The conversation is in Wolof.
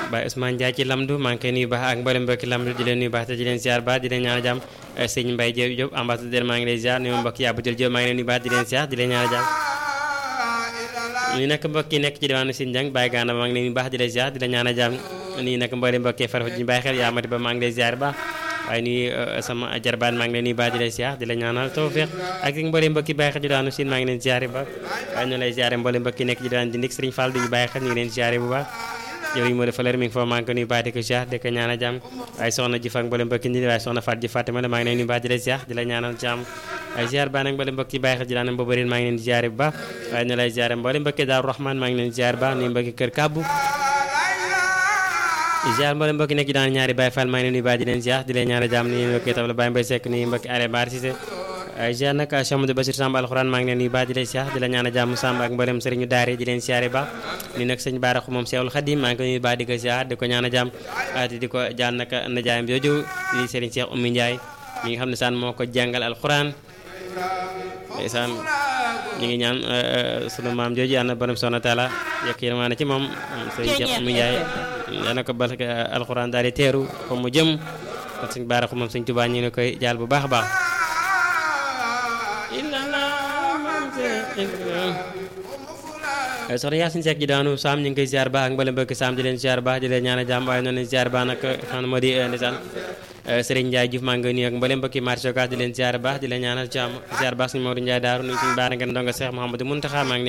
Baye Ousmane Ndiaye ci Lamdu maa ngi koy nuyu baax ak mboolem mbokki Lamdu di leen nuyu baax te di leen ziar baax di leen ñaanal jàmm sëñ Mbaye Diop Diop ambassadeur maa ngi lay ziar nuyu mbokk yaa bu jël Diop maa ngi leen nuyu baax di leen ziar di leen ñaanal jàmm nii nag mbokk yi nekk ci diwaanu Sine Dieng Baye Gana maa ngi leen nuyu baax di leen ziar di leen ñaanal jàmm nii nag mboolem mbokk yi farfa ñu bàyyi xel yaa mati ba maa ngi lay ziar baax waaye nuyu sama jarbaan maa ngi leen nuyu baax di leen ziar di la ñaanal tawfiq ak mboolem mbokki bàyyi xel ci diwaanu Sine maa ngi leen ziar ba waaye ñu lay ziar mboolem mbokki nekk ci diwaanu Dindik Serigne Fall duñu bàyyi xel ñu ngi leen ziar bu baax jëriñ moo defa leer mi ngi foofu maa ngi ko nuyu baax di ko ziar di ko ñaanal jàmm waaye soxna ji fak mboolem mbokki ni waaye soxna Faat ji Fatima la maa ngi leen nuyu baax di la ziar di la ñaanal jàmm waaye ziar baa nag mboolem mbokki bàyyi xel ci daanam boobu maa ngi leen di ziar bu baax waaye ñu lay ziar mboolem mbokki Daaru Rahman maa ngi leen di ziar baax nuyu mbokki kër Kàbbu ziar mboolem mbokki nekk ci daan ñaari Baye Fall maa ngi leen nuyu baax di leen ziar di leen ñaanal jàmm nuyu mbokki tam la Baye Mbaye Seck nuyu mbokki Are Baar Cissé waaye ziar nag Cheikh Amadou Bassir Samb alxuraan maa ngi leen nuyu baax di leen ziar di la ñaanal jàmm Samb ak mboolem sëriñu daare di leen ziare baax ni nag sëñ Baaraxu moom Cheikhul Khadim maa ngi ko nuyu baax di ko ziar di ko ñaanal jàmm te di ko jaan nag najaayam jooju di sëriñ Cheikh Oumy Ndiaye mi nga xam ne saan moo ko jàngal alxuraan saan ñu ngi ñaan sunu maam jooju yàlla na borom soxna taala yokk yërmaane ci moom sëriñ Cheikh Oumy Ndiaye yal na ko barke alxuraan daal di teeru fa mu jëm kon sëñ Baaraxu moom sëñ Tuubaa ñu ngi koy jaal bu baax a baax soxna Yaasin Seck ji daanu Saam ñu ngi koy ziar baax ak mbale mbokki Saam di leen ziar baax di leen ñaan a jàmm waaye noonu leen ziar baax nag xam moo di ndeysaan Serigne Ndiaye Diouf maa ngi koy nuyu ak mbale mbokki marché Ocass di leen ziar baax di leen ñaanal jàmm ziar baax suñu Maodo Ndiaye daaru nuyu suñu baara ngeen ndongo Cheikh Mouhamadou Mountakha maa ngi